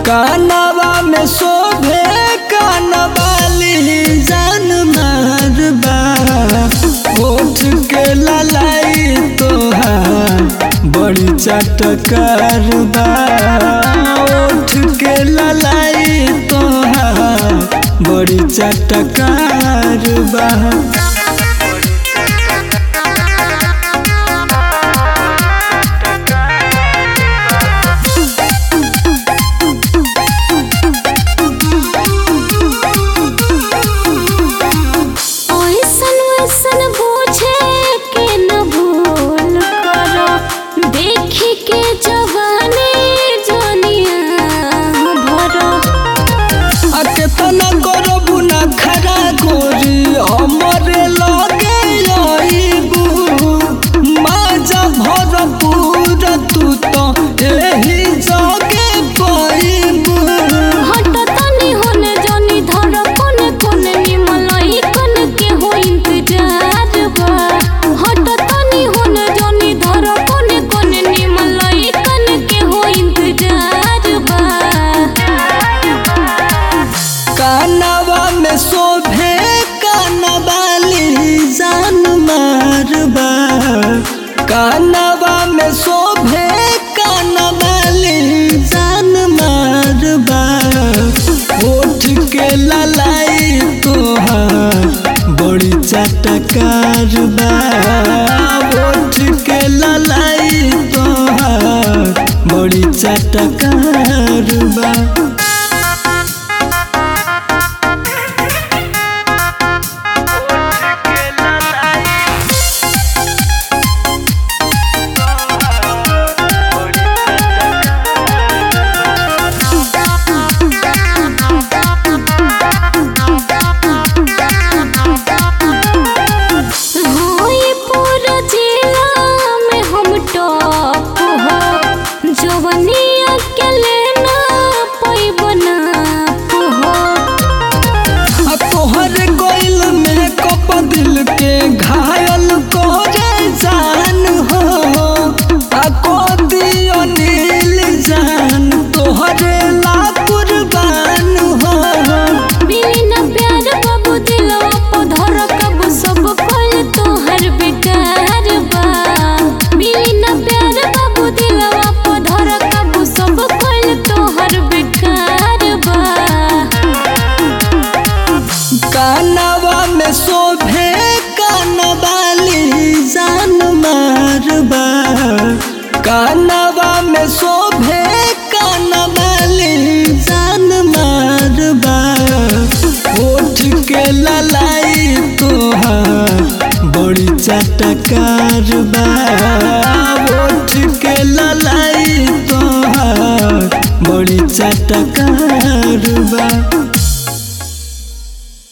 कानवा में शोभे कानवाली जान मारबा होठ के ललाई तोहार बड़ी चटकार बा होठ के ललाई तोहार बड़ी चटकार बा ऐसन वैसन पूछे के न भूल करो देखी के जवानी जनिया भरो आ केतना करबू ना खरा गोरी हमरे लगे आईबू माजा भरपूर तू तो एही जगे पाईबू हट तनी होने जनी धर कोने कोने निमलई कन के हो इंतजार बा हट तनी होने जनी धर कोने कोने निमलई कन के हो इंतजार बा कानवा में शोभे कानवाली जान मारबा कानवा में शोभे कानवाली जान मारबा होठ के ललाई तोहार बड़ी चटकार बा होठ के ललाई तोहार बड़ी चटकार बा होई पूरा जिला में हम टॉप हो जवनिया के लेना पैबना हो आ तोहर गइल में कप दिल के घायल करे जान हो आ को दियो नील जान तोहरे ला कुर्बान हो बिना प्यार बाबू दिलवा को धर कब सब पल तोहर बेकार बा बिना प्यार बाबू दिलवा को धर कब सब पल तोहर बेकार बा कानवा में शोभे कानवाली जान मारबा कानवा में शोभे कानवाली जान मारबा होठ के ललाई तोहार बड़ी चटकार बा होठ के ललाई तोहार बड़ी चटकार बा